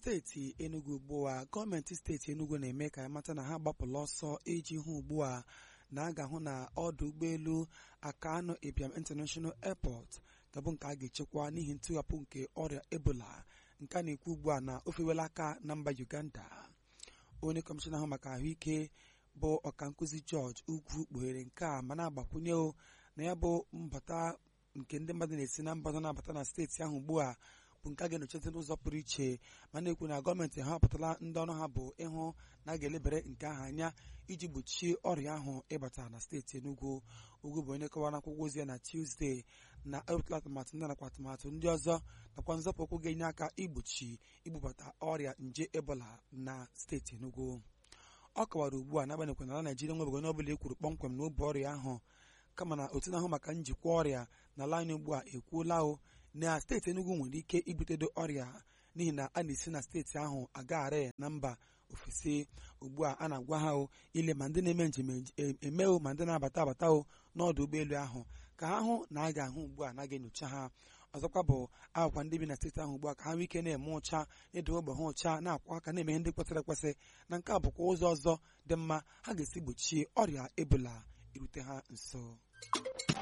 steeti enugu ugbu a gọọmenti steeti enugu na-eme ka ya mata na ha gbapụla ọsọ iji hụ ugbu a na a ga-ahụ na ọdụ ụgbọelu akano ibiam international airport gabụ nke a ga-echekwa n'ihi ntụghapụ nke ọrịa ebola nke a na-ekwu ugbu a na ofewela aka na mba uganda onye kọmishọna ahụ maka ahụike bụ ọkankụzi george ugwu kpughere nke a ma na-agbakwunye na ya bụ mbata nke ndị mmadụ na-esi na mba na-abata na steeti ahụ ugbu a bụ nke a ga-enyochata n'ụzọ pụrụ iche ma na-ekwu na gọọmenti ha họpụtala ndị ọrụ ha bụ ịhụ na a ga-elebere nke ahụ anya iji gbochie ọrịa ahụ ịbata na steeti Enugu ugwu bụ onye kọwara akwụkwọ ozi ya na Tuesday na ewepụtala atụmatụ ndị nakwa atụmatụ ndị ọzọ nakwa nzọpụ ụkwụ ga-enye aka igbochi ibubata ọrịa nje ebola na steeti Enugu ọ kọwara ugbu a n'agbanyeghị na ala Naijiria nwebeghị onye ọbụla ekwuru kpọmkwem na obu ọrịa ahụ kama na otu na-ahụ maka njikwa ọrịa n'ala anyị ugbu a ekwuola o na steeti Enugu nwere ike ibutedo ọrịa n'ihi na a na-esi na steeti ahụ agagharị na mba ofesi ugbu a a na-agwa ha o ile ma ndị na-eme njem eme o ma ndị na-abata abata o n'ọdụ ụgbọelu ahụ ka ha hụ na a ga-ahụ ugbu a na ga-enyocha ha ọzọkwa bụ agwakwa ndị bi na steeti ahụ ugbu a ka ha nwee ike na-eme ụcha na-edowe ogbe ha ụcha na-akwa aka na-eme ihe ndị kwesịrị ekwesị na nke a bụkwa ụzọ ọzọ dị mma ha ga-esi gbochie ọrịa ebola irute ha nso